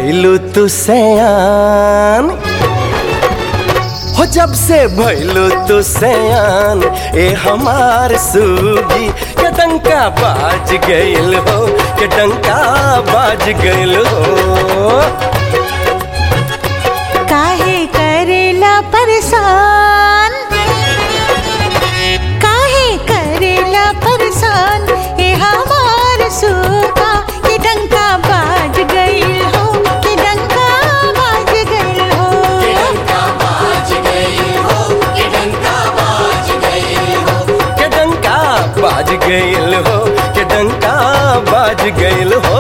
भैलू तू सयान हो जब से भैलू तू सयान ए हमार सूगी के डंका बाज गइल हो के डंका बाज गइल हो काहे करेला परेशान काहे करेला परेशान ए हमार सूखा के डंका बाज गइल हो के डंका बाज गइल हो के डंका बाज गइल हो के डंका बाज गइल हो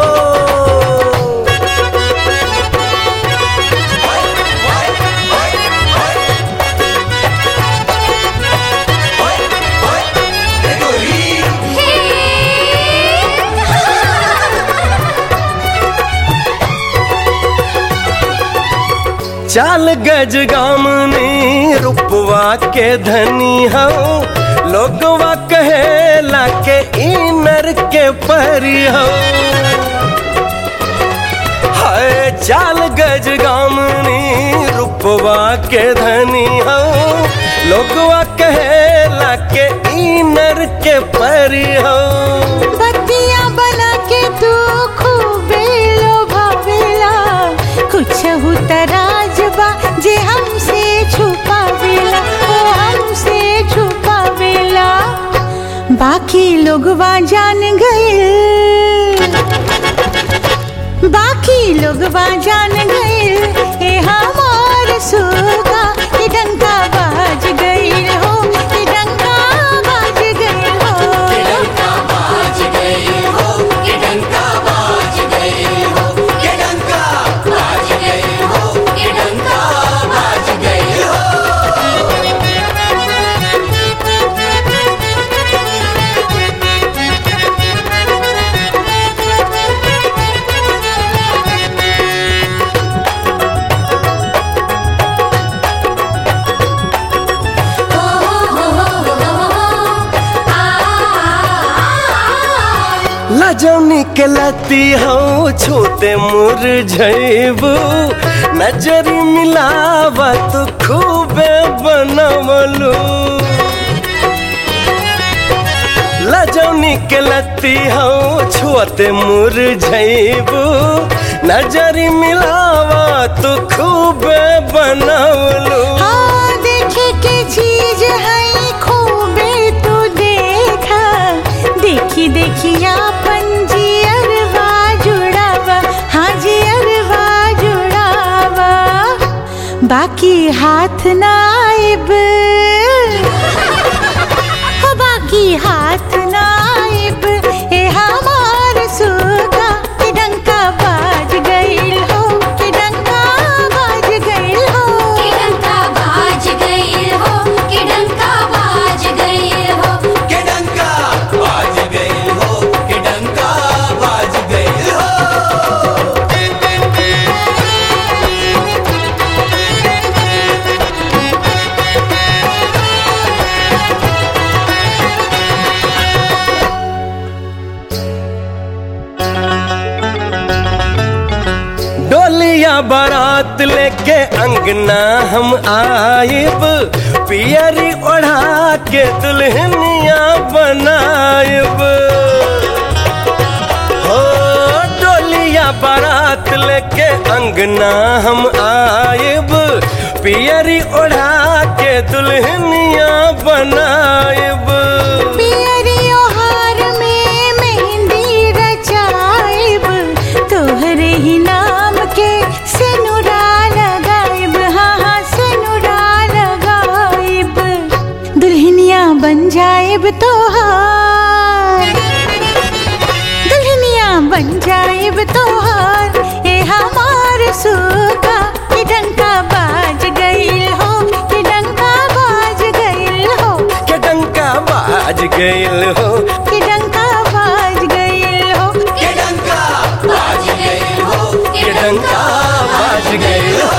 चाल गज गामनी रुपवा के धनी हो लोगवा कहेला के इनर के परी हो हाय चाल गज गामनी रुपवा के धनी हो लोगवा कहेला के इनर के परी हो बत्तियां बना के तू खूबे लोभावेला कुछ तराजबा जे हमसे छुपावेला ओ हमसे छुपावेला बाकी लोगवा जान गए बाकी लोगवा जान गए ए हमार सुगा के डंका बाज गइल हो के डंका बाज गइल हो लजौनी के लती हो छोटे मुरझैबू नजरी मिलावा तो खूबे बनवलू लजौनी के लती हो छोटे मुरझैबू नजरी मिलावा तो खूबे बनवलू हाँ देखे के चीज है खूबे तू देखा देखी देखी अपन जियरवा जुड़ावा हाँ जियरवा जुड़ावा बाकी हाथ नाइब हो बाकी हाथ नाइब ए हमार सुगा के डंका बाज गइल हो के डंका बाज गइल हो डंका बाज गई हो कि डंका बाज गई हो के डंका बाज गई हो के डंका बाज गई हो डोलिया बारात लेके अंगना हम आइब पियरी ओढ़ा के दुल्हनिया बनाइब हो डोलिया बारात लेके अंगना हम आइब पियरी ओढ़ा के दुल्हनिया बनाइब पियरियो हार में मेहंदी रचाइब तोहरे ही नाम के सेनुरा लगाइब हाँ हाँ सेनुरा लगाइब दुल्हनिया बन जाइब तोहार दुल्हनिया बन जाइब तोहार ए हमार सुगा के डंका बाज गइल हो के डंका बाज गइल हो के डंका बाज गइल हो के डंका बाज गइल हो के डंका बाज गई हो के डंका बाज गइल हो